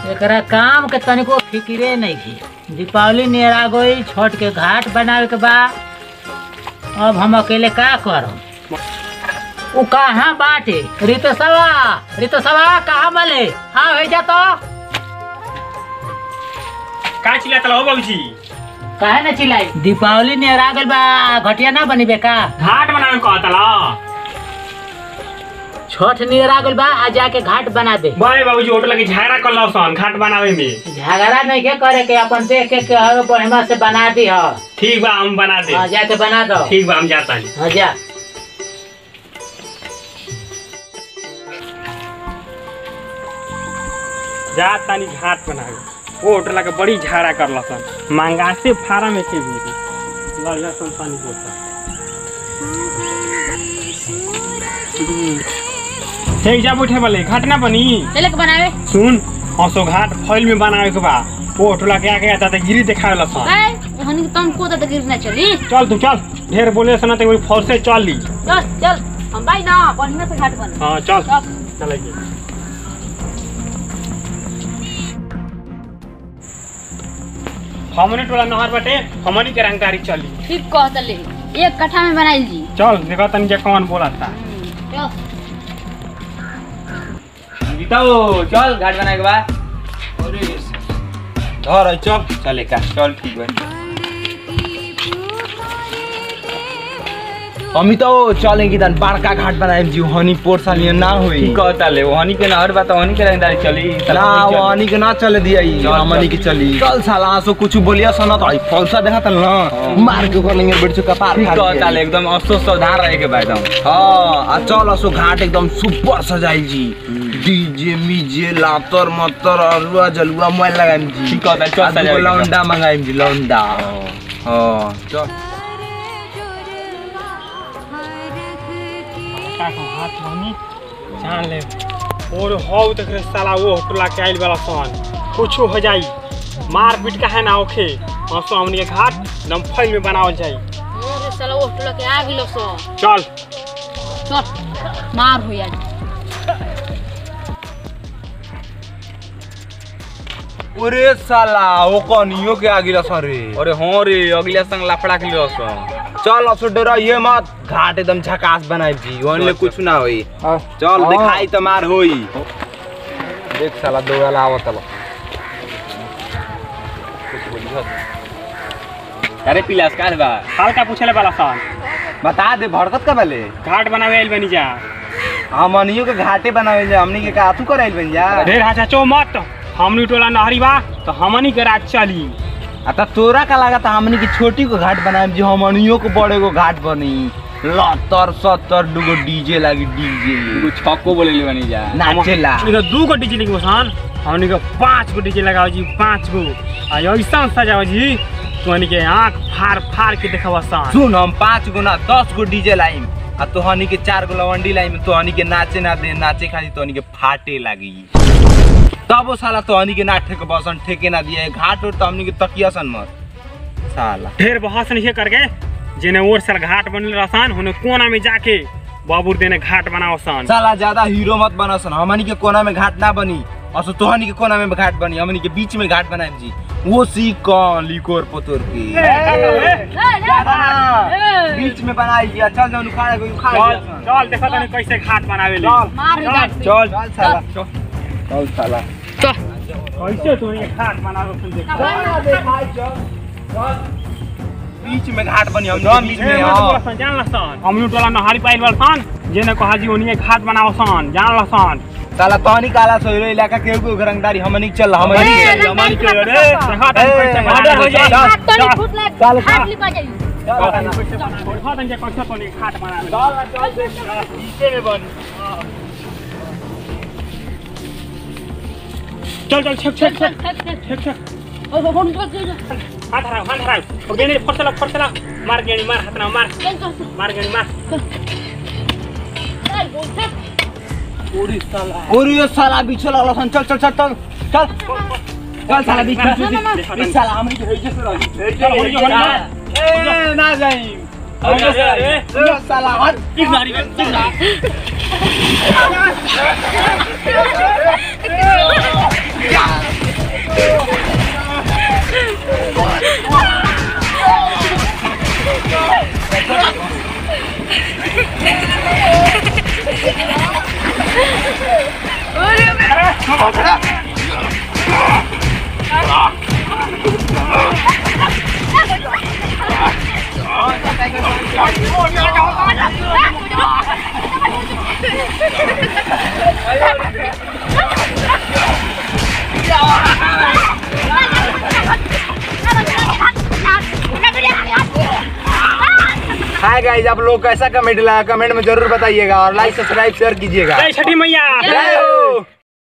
एकरा काम के तनिको फिक्रे नहीं की दीपावली नियर आ गई छठ के घाट बनावे के बा अब हम अकेले का करम उ कहाँ बाटे रितसवा रितसवा कहाँ मले हाँ भेजा तो का चिल्लाता हो बाबूजी काहे ना चिल्लाई दीपावली नियर आ गइल बा घटिया ना बनी बेका घाट बनावे कहता ला छठ नियर आ गइल बा आ जाके घाट बना दे बड़े बाबूजी होटल के झगड़ा कर लो सन घाट बनावे में झगड़ा नहीं के करे के अपन देख के के हवे बढ़िया से बना दी ह ठीक बा हम बना दे हाँ, जाके बना दो ठीक बा हम जाता हैं हाँ जा जा तानी घाट बनावे वो होटल के बड़ी झगड़ा कर लो सन मांगा से फार्म के भी लड़िया सन पानी बोता ठीक जा बैठे वाले घाट ना बनी चले के बनावे सुन हंसो घाट फैल में बनावे के बा वो होटल के आगे आता त गिरी देखावे ला सन ए हनी तुम को तो गिर ना चली चल तू चल ढेर बोले सुना तो फौज से चल ली चल चल हम भाई ना बढ़िया से घाट बना हाँ चल चल चलेगी हमने टोला नहर बटे हमनी के रंगदारी चली ठीक कहत ले एक कट्ठा में बनाइल जी चल देखा तनी के कौन बोला था चल जीताओ चल घाट बनाए के बाद धर चल चले का चल ठीक बा हमी तो चलें कि तन बड़का घाट बनाए जी हनी पोर सालिया ना होई ठीक कहता ले वहनी के नहर बा तो वहनी के रंगदारी चली ना वो हनी के ना चले दिया ई चल, हमनी के चल। चली चल साला सो कुछ बोलिया सुना तो आई फौसा देखा तन ना मार के ओकर लंगे बैठ चुका पार ठीक फाड़ के। कहता ले एकदम अफसोस सावधान रहे के बा एकदम हाँ आ चल असो घाट एकदम सुपर सजाइल जी डीजे मीजे लातर मतर अरुआ जलुआ मोबाइल लगाइम जी ठीक कहता चल आ दूगो सजावे के बा। लौंडा मंगाइम जी लौंडा हाँ चल का कहूं, हाथ वहनी जान ले और हो तक रे साला वो होटला के आइल वाला सन कुछो हो जाई मार पीट का है ना ओखे हंसो हमनी के घाट एकदम फैल में बनावल जाई अरे साला वो टोला के आ गेलो सो चल चल मार हो यार अरे साला ओ कनियो के आगिला सरे अरे हाँ रे अगले संग लफड़ा के लिए सन चल असो डरा ये मत घाट एकदम झकास बनाई जी ओनले कुछ ना होई चल हाँ। दिखाई त मार होई देख साला दोगला आवत ला अरे पिलास का बा हल्का पूछले वाला सन बता दे भड़कत का बले घाट बनावे आइल बनी जा हमनियो के घाटे बनावे जा हमनी के काथू कराइल बन जा ढेर हाचा चो मत हमनी टोला नहरी बा तो हमनी के राज चली आ त तोरा का लागत हमनी के छोटी को घाट बनाए जी हमनियो को बड़े को घाट बनी लतर सत्तर दुगो डीजे लागी डीजे कुछ छक्को बोले ले बनी जा नाचेला इधर दू गो डीजे लिखबो सन हमनी के पांच गो डीजे लगाओ जी पांच गो आ ऐसा सजाओ जी तोहनी के आंख फाड़ फाड़ के देखबो सन सुन हम पाँच गो ना दस गो डीजे लाइम आ तोहनी के चार गो लवंडी लाइम तोहनी के नाचे ना दे नाचे खाली तोहनी के फाटे लागी तब वो साला तोहनी के ना ठेके बसन ठेके ना दिए घाट और तो हमनी के तकिया सन मत साला ढेर बहस नहीं करके जेने और साल घाट बनल रहसन होने कोना में जाके बाबूर देने घाट बनाओ सन साला ज्यादा हीरो मत बनसन हमनी के कोना में घाट ना बनी असो तोहनी के कोना में घाट बनी हमनी के बीच में घाट बनाए जी वो सी कौन लिकोर पोतोर की ज्यादा ना, बीच में बनाई जी चल जाओ उखाड़े को उखाड़ चल दिया सन। चल देखा तनी कैसे घाट बनावे ले चल मार हो यार चल चल साला चल चल साला कैसे तू ये घाट बनावे सन देख बीच में घाट बनी हम हम बीच में हाँ। जान लसन हमनी टोला नहारी पाइल वाल सन जेने कहा जी ओनिए घाट बनाओ सन जान लसन साला तहनी काला सोइरो इलाका के एगो रंगदारी हमनी के चल हमनी ए, के हमनी के रे देखा तनी ए, कैसे मर्डर घाट हो हो जाए। जाए हाथ तो नहीं फुट लग चल, हाथ चल। लिपा जाई देखा तनी कैसे तनी घाट बनावे चल चल छक छक छक छक छक ओ हो हो निकल चल हाथ हराओ हाथ हराओ ओ गेनी फटला फटला मार गेनी मार हाथ ना मार चल चल मार गेनी मार चल बोल चल और ये साला बीच लगल सन चल चल चल चल चल चल साला बीच ना, ना, ना। बीच इस साला हमनी के हेजे से रही चल होली होली मार ए ना जाई अरे, अरे, अरे। ये साला हट किस मारी में किस मारी चल हाय गाइस आप लोग कैसा कमेंट लगा कमेंट में जरूर बताइएगा और लाइक सब्सक्राइब शेयर कीजिएगा जय छठी मैया जय हो